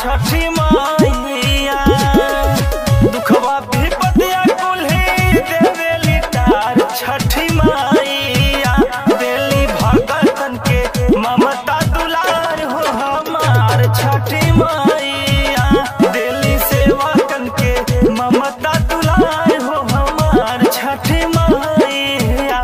छठी मैया दुखवा विपतिया कुल्ही देवेली तार छठी मैया देली भगतन के ममता दुलार हो हमार छठी मैया देली सेवकन के ममता दुलार हो हमार छठी मैया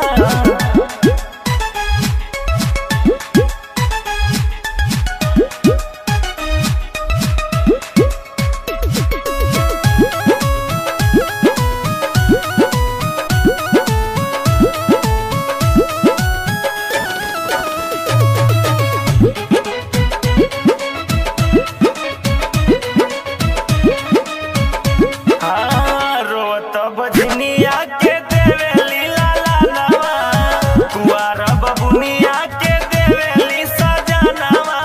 हाँ, रोत बजनिया के देवेली लाला नवा कुआर बबुनिया के देवेली सजनवा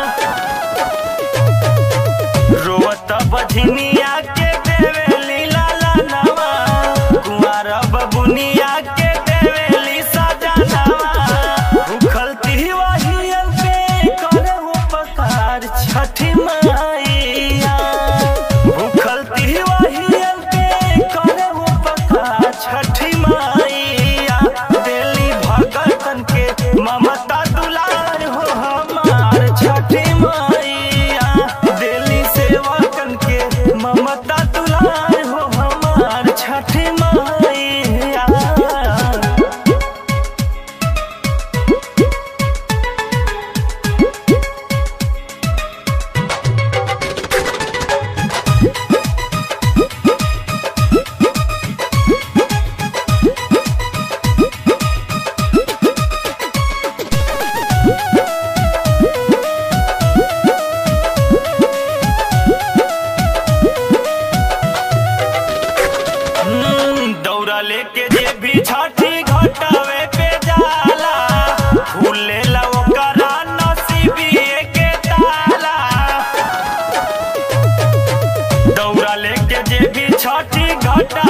रोत बजनिया के देवेली लाला नवा कुआर बबुनिया के देवेली सजनवा भूखल तिवाहियन पे करे उपकार छठी मैया भूखल तिवाहियन पे करे उपकार छठी मैया देली भगतन के ममता दुलार हो हमार छठी मैया देली सेवकन के ममता दुलार हो हमार छठी मैया हम्म, दौरा लेके जे भी छठी घटावे पे जाला फूले ला ओकरा नसीबिए के ताला दौरा लेके जे भी छठी घटा